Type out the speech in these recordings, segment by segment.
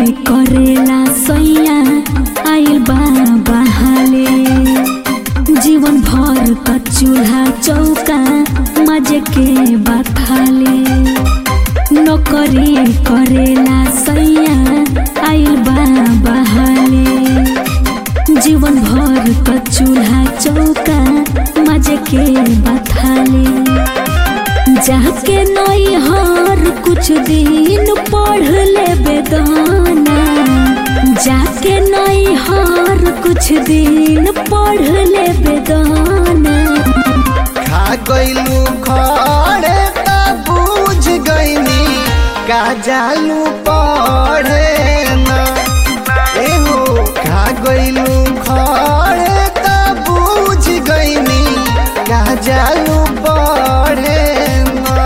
करेला सैया आइल बा बहाले जीवन भर का चूल्हा चौका मजे के बथाले नौकरी करेला सैया आइल बा बहाले जीवन भर का चूल्हा चौका मजे के बथाले जाके नई हर कुछ दिन पढ़ ले बेदाना जाके नई हर कुछ दिन पढ़ ले बेदाना खा गइलू खड़े त बुझ गइनी का जालू पढ़े ना एहो खा गइलू खड़े त बुझ गइनी का जालू पढ़े ना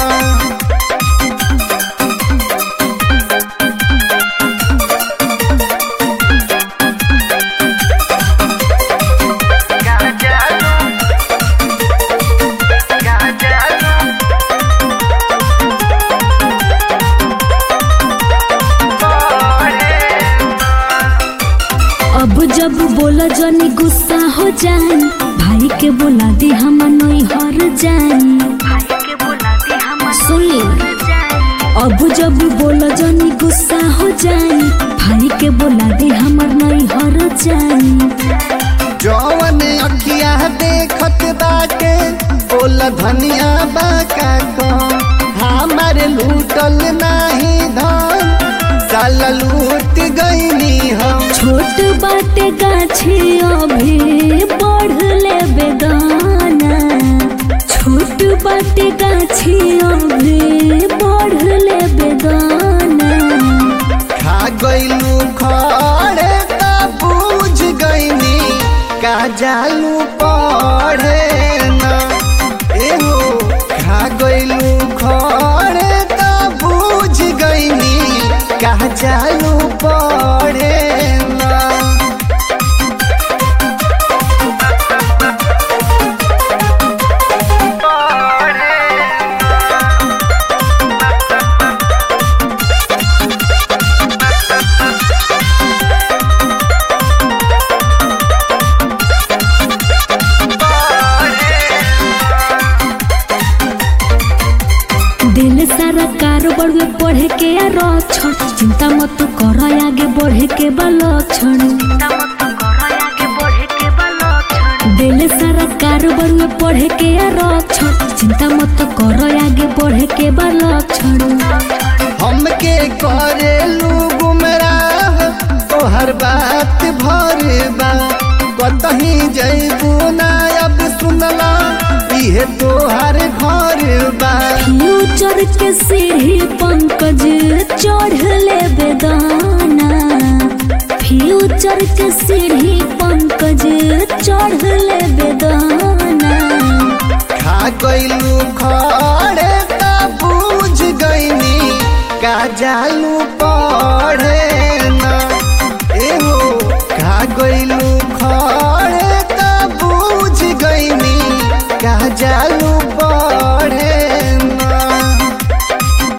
अब जब बोला जनी गुस्सा हो जाए भाई के बोला दी हम नई हर जाए सुन ली अब जब बोला जनी गुस्सा हो जाए भाई के बोला दी हमर नई हर जाए जौवन अखिया देखत बाटे बोल धनिया बाका को हमारे लूटल नाही धन साला लूट गईनी हम छोट बाटे गाछी अभी बढ़ ले बेदाना छोट बाटे गाछी अभी बढ़ ले बेदाना खा गईलू खड़े त बुझ गईनी का जालू पढ़े ना एहो खा गईलू खड़े त बुझ गईनी का जालू पढ़े ना दिल सारा कारोबार में पढ़े के आ रक्षण चिंता मत कर आगे बढ़े के बा लक्षण दिल सारा कारोबार में पढ़े के आ रक्षण चिंता मत कर आगे बढ़े के बा लक्षण हमके करेलू गुमराह तोहर बात भर बा कतही जैबू ना अब सुनला इहे तोहर घर बा फ्यूचर के सीढ़ी पंकज चढ़ ले बेदाना फ्यूचर के सीढ़ी पंकज चढ़ ले बेदाना खा गईलू खड़े त बुझ गईनी का जालू